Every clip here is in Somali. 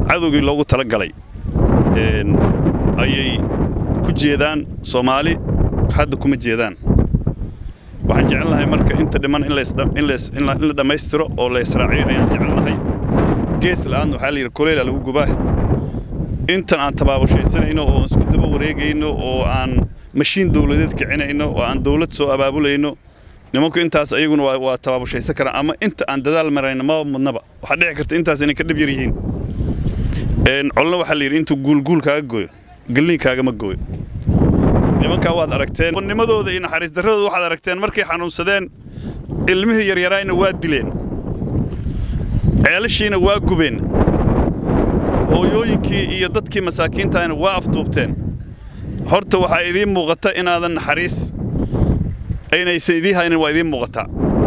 cadowgii loogu talagalay ayay ku jeedaan soomaali hadda kuma jeedaan waxaan jecelnahay marka inta dhiman in la dhammaystiro oo la israaciyo ayaan jecelnahay gees la'aan waxaa layidhi koleyla lagu gubaa intan aan tabaabashaysanayno oo isku daba wareegayno oo aan mashiin dawladeed kicinayno oo aan dawlad soo abaabulayno nimanku intaas ayaguna waa tabaabashaysan karaan ama inta aan dadaal marayno maba mudnaba waxaa dhici karta intaas inay ka dhib yar yihiin colna waxaa layidhi intuu guulguul kaaga gooyo galliinkaagama gooyo nimankaa waad aragteen nimadooda iyo naxariis darradooda waxaad aragteen markay xanuunsadeen ilmihii yaryaraayna waa dileen ceelashiina waa gubeen hooyooyinkii iyo dadkii masaakiintahayna waa afduubteen horta waxaa idiin muuqata inaadan naxariis aynaysan idiin haynin waa idiin muuqataa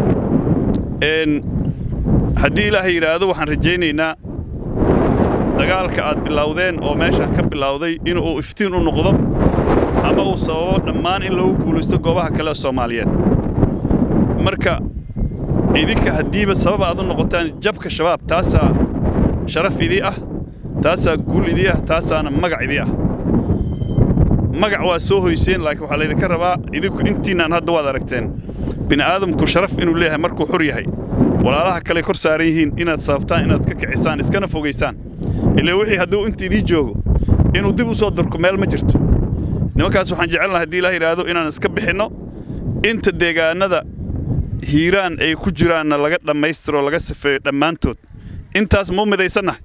haddii ilaahay yidhaahdo waxaan rajaynaynaa dagaalka aad bilowdeen oo meeshaan ka bilowday inuu iftiin u noqdo ama uu sababo dhammaan in lagu guulaysto goobaha kale ee soomaaliyeed marka idinka haddiiba sababa aad u noqotaan jabka shabaab taasaa sharaf idii ah taasaa guul idii ah taasaana magac idii ah magac waa soo hoyseen laakiin waxaa laydinka rabaa idinku intiinaan hadda waad aragteen bini'aadamku sharaf inuu leeyahay markuu xur yahay walaalaha kale kor saaran yihiin inaad sababtaan inaad ka kicisaan iskana fogaysaan ilaa wixii hadduu inta idii joogo inuu dib u soo durko meel ma jirto nimankaas waxaan jecelnahay haddii ilaah yidhaahdo inaan iska bixinno inta deegaanada hiiraan ay ku jiraanna laga dhammaystiro laga safeeyo dhammaantood intaas ma u midaysannahay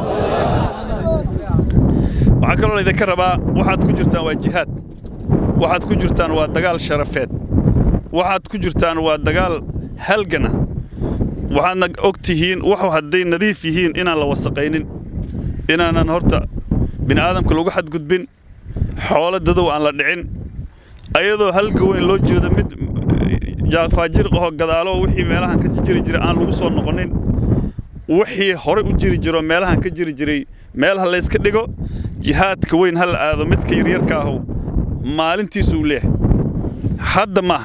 waxaa kaloo laydinka rabaa waxaad ku jirtaan waa jihaad waxaad ku jirtaan waa dagaal sharafeed waxaad ku jirtaan waa dagaal halgana waxaadna og tihiin waxu hadday nadiif yihiin inaan la wasaqaynin inaanan horta bini'aadamka lagu xadgudbin xoolo dadow aan la dhicin ayadoo halga weyn loo jeedo mid jaafaajir ahoo gadaalo wixii meelahan ka jiri jiray aan lagu soo noqonin wixii hore u jiri jiro meelahan ka jiri jiray meel ha layska dhigo jihaadka weyn ha la aado midka yaryarka ahu maalintiisuu leeyahay hadda maaha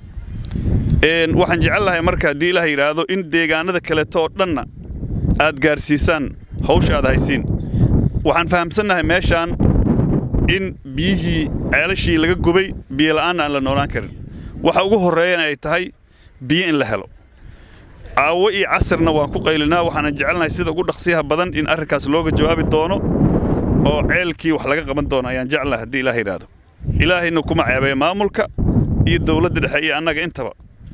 waxaan jecel lahay marka haddii ilaah yidhaahdo in deegaanada kaleeto oo dhanna aad gaarsiisaan hawsha aad haysiin waxaan fahamsannahay meeshaan in biyihii ceelashii laga gubay biyola'aanna aan la noolaan karin waxa ugu horreeyana ay tahay biyo in la helo caawo iyo casirna waan ku qaylinaa waxaanan jecelnahay sida ugu dhaqsiyaha badan in arrinkaas looga jawaabi doono oo ceelkii wax laga qaban doono ayaan jeclahay haddii ilaah yidhaahdo ilaahayna kuma ceebeeya maamulka iyo dawladda dhexe iyo annaga intaba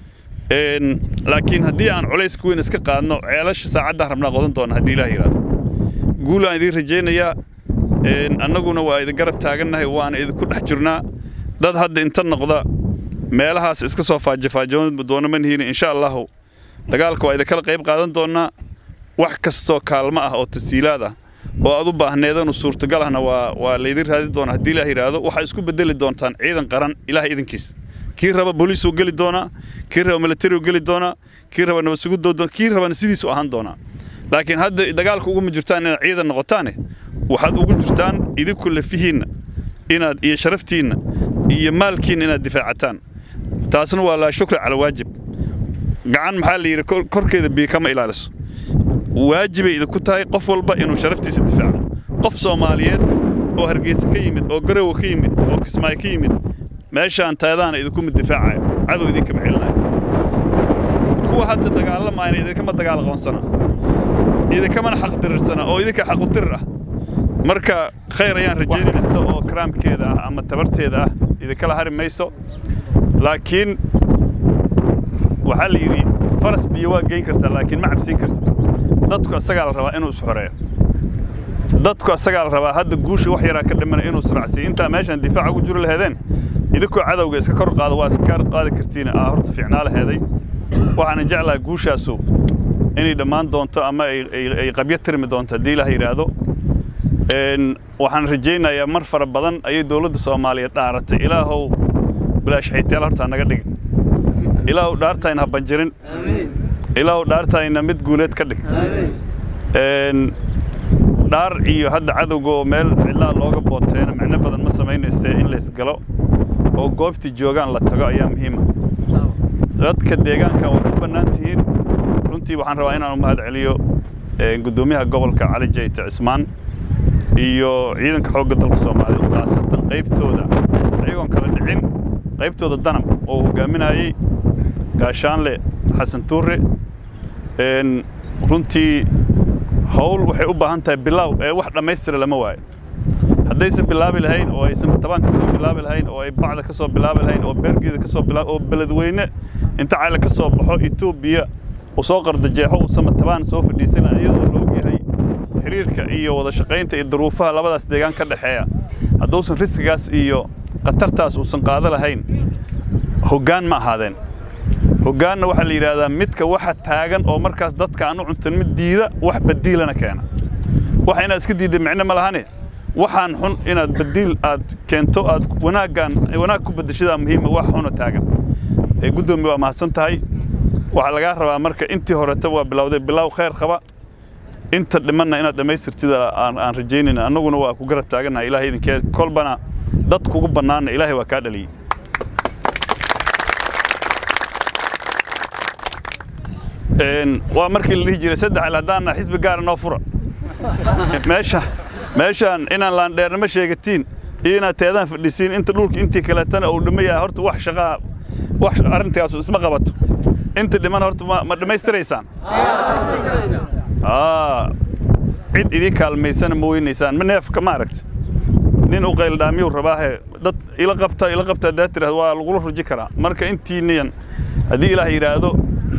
laakiin haddii aan culayska weyn iska qaadno ceelasha saacaddaan rabnaa qodan doona haddii ilaah yidhaahdo guulaan idiin rajaynayaa annaguna waa idin garab taagannahay waana idinku dhex jirnaa dad hadda inta noqda meelahaas iska soo faajafaajoon doona manihiin insha allahu dagaalka waa idinkala qayb qaadan doonnaa wax kastoo kaalmo ah oo tasiilaad ah oo aad u baahneedanu suurtagal ahna waa waa laydin raadin doonaa haddii ilaah yidhaahdo waxaa isku bedeli doontaan ciidan qaran ilaah idinkiis kii raba booliisuu geli doonaa kii raba militariu geli doonaa kii raba nabad sugudoo doona kii rabana sidiisu ahaan doonaa laakiin hadda dagaalka uguma jirtaan inaad ciidan noqotaane waxaad ugu jirtaan idinku lafihiinna inaad iyo sharaftiinna iyo maalkiinna inaad difaacataan taasna waa laa shukri cala waajib gacan maxaa la yidhi korkeeda biyo kama ilaaliso waajibay idinku tahay qof walba inuu sharaftiisa difaaco qof soomaaliyeed oo hargeysa ka yimid oo garowa ka yimid oo kismaayo ka yimid meeshaan taadaana idinkuma difaacayo cadow idinkama celinayo kuwa hadda dagaalamayna idinkama dagaal aqoonsana idinkamana xaq dirirsana oo idinka xaq u dirir ah marka khayr ayaan rajayn kasta oo karaamkeeda ah ama tabarteeda ah idinkala hari mayso laakiin waxaa la yidhi faras biyo waa geyn kartaa laakiin ma cabsiin kartid dadku asagaa la rabaa inuu isxoreeyo dadku asagaa la rabaa hadda guusha wax yaraa ka dhimana inuu israacsiyo intaa meeshaan difaaca ugu jiro laheedeen idinkoo cadowga iska kor qaada waa iska qaadi kartiin aa horta fiicnaa laheeday waxaana jeclaha guushaasu inay dhammaan doonto ama ay qabyo tirmi doonto haddii ilaah yidhaahdo waxaan rajaynayaa mar fara badan ayay dowladda soomaaliyeed dhaaratay ilaahow bilaash xayteel hortaa naga dhigin ilaahow dhaartayna ha banjirin ilaahow dhaartayna mid guuleed ka dhig dhaar iyo hadda cadowga oo meel cidlaa looga booteena micno badan ma samaynaysee in laysgalo oo goobtii joogaan la tago ayaa muhiima dadka deegaanka waa ku bannaan tihiin runtii waxaan rabaa inaan u mahad celiyo guddoomiyaha gobolka cali jayte cismaan iyo ciidanka xoogga dalka soomaaliyeed khaasatan qaybtooda ayagoon kala dhicin qaybtooda danab oo hogaaminayey gaashaanle xasan tuure runtii hawl waxay u baahan tahay bilaaw ee wax dhammaystira lama waayo haddaysan bilaabi lahayn oo aysan tabaan ka soo bilaabi lahayn oo ay bacda ka soo bilaabi lahayn oo beergeeda ka soo bilaabi oo beledweyne inta cayla ka soo baxo etoobiya uu soo qardajeexo uu samatabaan soo fadhiisana iyadoo la ogyahay xiriirka iyo wada shaqaynta iyo duruufaha labadaas deegaan ka dhexeeya hadduusan riskigaas iyo khatartaas uusan qaado lahayn hoggaan ma ahaadeen hoggaanna waxaa la yidhaahdaa midka waxa taagan oo markaas dadka aan u cuntan mid diida wax badiilana keena waxa inaad iska diidda micno ma lahane waxaan xun inaad badiil aad keento aad wanaaggaan wanaag ku beddeshadaa muhiima wax xuna taagan ee guddoomi waa mahadsan tahay waxaa lagaa rabaa marka intii horeta waa bilowday bilow khayr qaba inta dhimanna inaad dhammaystirtida aan rajaynayna annaguna waa ku garab taagannahay ilahay idinkee kolbana dad kugu bannaanna ilaahay waa kaa dhaliyey waa markii la dhihi jiray saddex il haddaanna xisbi gaara noo fura meesha meeshaan inaan laandheernimo sheegatiin iyo inaad teedaan fadhisiin inta dhulka intii kaleetana uu dhimayaa horta wax shaqaa wax arrintaasu isma qabato inta dhiman horta ma dhammaystiraysaan cid idii kaalmaysana ma weynaysaan ma neefka ma aragta nin u qayldhaamiyuu rabaahe dad ila qabta ila qabta haddaad tirahdo waa lagula ruji karaa marka intiiniyan haddii ilaah yidhaahdo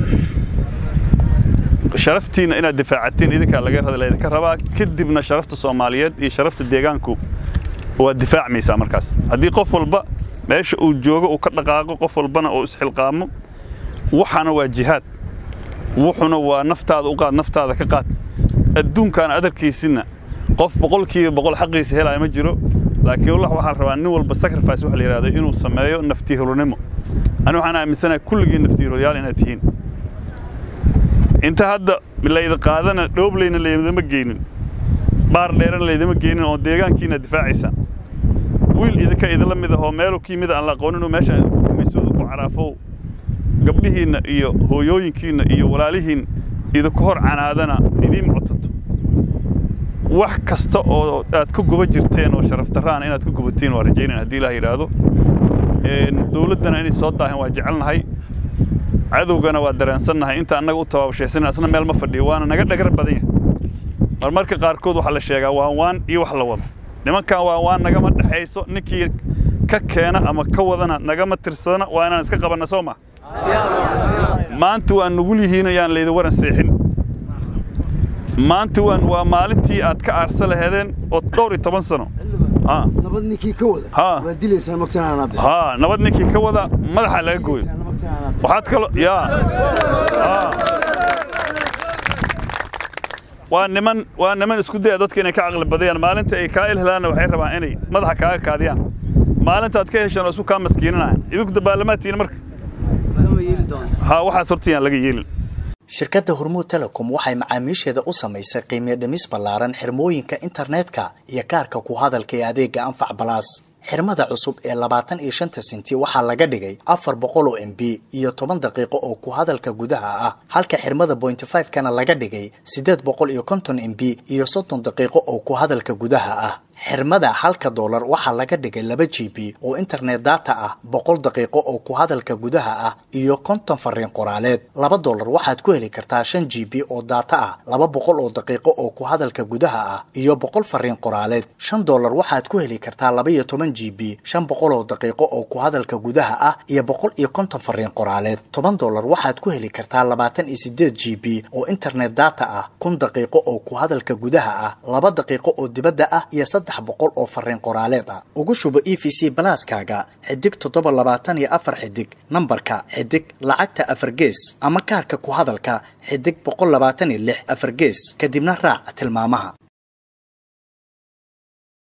sharaftiina inaad difaacatiin idinkaa laga laydinka rabaa kadibna sharafta soomaaliyeed iyo sharafta deegaanku waad difaacmaysaa markaas haddii qof walba meesha uu joogo uu ka dhaqaaqo qof walbana uu isxilqaamo waxana waa jihaad wuxuna waa naftaada u qaad naftaada ka qaad adduunkaan adarkaysinna qof boqolkiiba boqol xaqiisa helaya ma jiro laakiin wallah waxaa rabaa nin walba sacrifice waxa la yidhahdo inuu sameeyo naftihironimo ani waxaan aaminsanahay kulligiin naftihiroyaal inaad tihiin inta hadda layda qaadana dhoobleyna laydama geynin baar dheerana laydama geynin oo deegaankiina difaacaysaan wiil idinka idinla mid ahoo meeluu ka yimid aan la aqooninoo meeshaan idinku gumaysooda ku caraafow gabdhihiinna iyo hooyooyinkiinna iyo walaalihiin idinku hor canaadana idiin cotanto wax kasta oo aad ka guba jirteen oo sharaf darraana inaad ka gubatiin waa rajaynan haddii ilaah yidhaahdo dowladdana inay soo daahan waa jecelnahay cadowgana waa dareensannahay inta annaga u tabaabashaysan asna meel ma fadhiyo waana naga dhagar badan yahay marmarka qaarkood waxaa la sheegaa waan waan iyo wax la wado nimankan waan waan nagama dhexayso ninkii ka keena ama ka wadana nagama tirsadana waa inaan iska qabanna soo ma maanta waa nugul yihiin ayaan laydi waran seexin maanta waan waa maalintii aad ka aarsa laheedeen oo dhowr iyo toban sano nabad ninkii ka wada waa dilaysaa magtanaana haa nabad ninkii ka wada madaxa laga gooyo waxaad kaloo yaa waa niman waa niman isku daya dadka inay ka caqli badayaan maalinta ay kaa ilhelaanna waxay rabaan inay madaxa kaaga kaadiyaan maalintaad ka heshaan oo isu kaa maskiinanayan idinku dabaalamaadtiina marka haa waxaas hortayaan laga yeelin shirkadda hormuud telecom waxay macaamiisheeda u samaysay qiimiyo dhimis ballaaran xirmooyinka internetka iyo kaarka ku hadalka ee adeega anfac balaas xirmada cusub ee labaatan iyo shanta senti waxaa laga dhigay afar boqol oo m b iyo toban daqiiqo oo ku hadalka gudaha ah halka xirmada bointy five kana laga dhigay siddeed boqol iyo konton m b iyo soddon daqiiqo oo ku hadalka gudaha ah xirmada halka doolar waxaa laga dhigay laba g b oo internet data ah boqol daqiiqo oo ku hadalka gudaha ah iyo konton fariin qoraaleed laba doolar waxaad ku heli kartaa shan g b oo data ah laba boqol oo daqiiqo oo ku hadalka gudaha ah iyo boqol fariin qoraaleed shan doolar waxaad ku heli kartaa laba iyo toban g b shan boqol oo daqiiqo oo ku hadalka gudaha ah iyo boqol iyo konton fariin qoraaleed toban doolar waxaad ku heli kartaa labaatan iyo sideed g b oo internet data ah kun daqiiqo oo ku hadalka gudaha ah laba daqiiqo oo dibadda ah iyo saddex boqol oo fariin qoraaleed ah ugu shubo e v c balaaskaaga xidig toddoba labaatan iyo afar xidig nambarka xidig lacagta afar gees ama kaarka ku hadalka xidig boqol labaatan iyo lix afar gees kadibna raac tilmaamaha